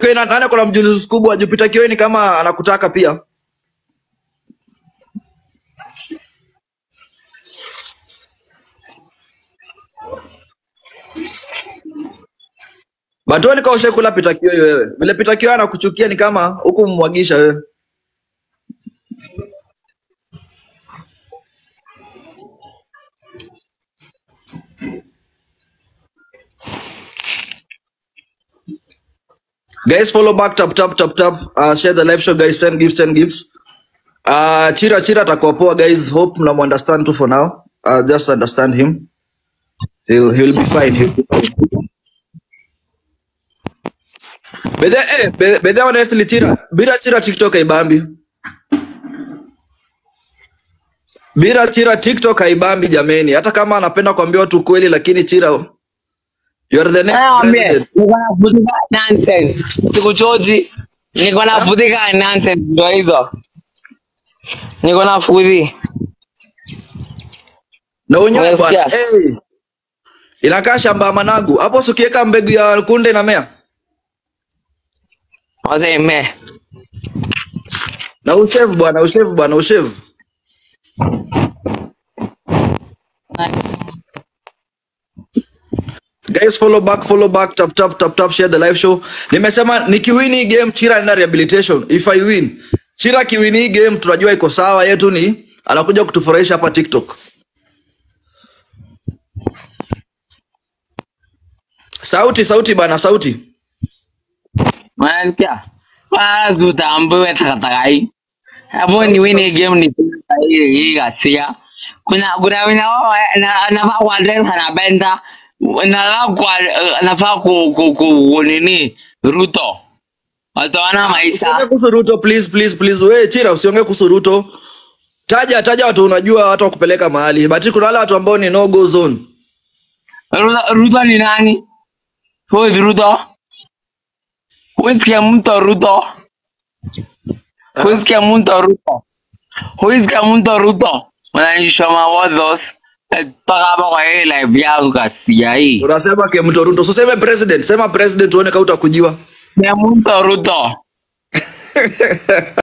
Kioi na- nani kuna mjuzi kubwa Jupiter Kioi ni kama anakutaka pia. But wewe nikaoshe kula Peter Kioi wewe. Vile Peter Kioi anakuchukia ni kama huku mmwagisha wewe. Guys, follow back, tap tap tap tap. Uh, share the live show, guys. Send gifts, send gifts. Uh, Chira Chira atakuwa poa, guys. Hope mnam understand too for now. Uh, just understand him. He'll he'll be fine. He'll be fine. Bedhe, eh, be- bedhe honestly Chira, bila Chira TikTok haibambi. Bila Chira TikTok haibambi jameni. Hata kama anapenda kuambia watu kweli lakini Chira you are the next Naambie, president. niko navutika nonsense. Sikuchoji. Niko navutika nonsense ndo hizo. Niko na fudhi. Na unyoe bwana. Umesikia? Hey. Inakaa shamba ya managu. Hapo si ukiweka mbegu ya kunde inamea. Wase me. Na ushave bwana, ushave bwana, ushave. Guys, follow back, follow back, tap tap tap tap, share the live show. Nimesema nikiwin hii game Chira ina rehabilitation. If I win, Chira kiwin hii game tunajua iko sawa, yetu ni anakuja kutufurahisha hapa TikTok. Sauti, sauti bana, sauti. Unasikia? Wala zutaambiwe takataka hii. Hapo ni win game ni hii hii ghasia. Kuna kuna wina wao na nafaa kwa address anapenda na kwa nafaa ku ku ku nini Ruto. Wataona maisha. Usiongee kuhusu Ruto please please please. We Chira usiongee kuhusu Ruto. Taja taja watu unajua watu wa kupeleka mahali. But kuna wale watu ambao ni no go zone. Ruto, Ruto ni nani? Who is Ruto? Who is Kiamunto Ruto? Who is Kiamunto Ruto? Who is Kiamunto Ruto? Unanishoma wadhos. Toka hapa kwa hii live yangu kasia hii. Unasema ke mtu Ruto. So sema president, sema president uone kama utakujiwa. Kiamunto Ruto.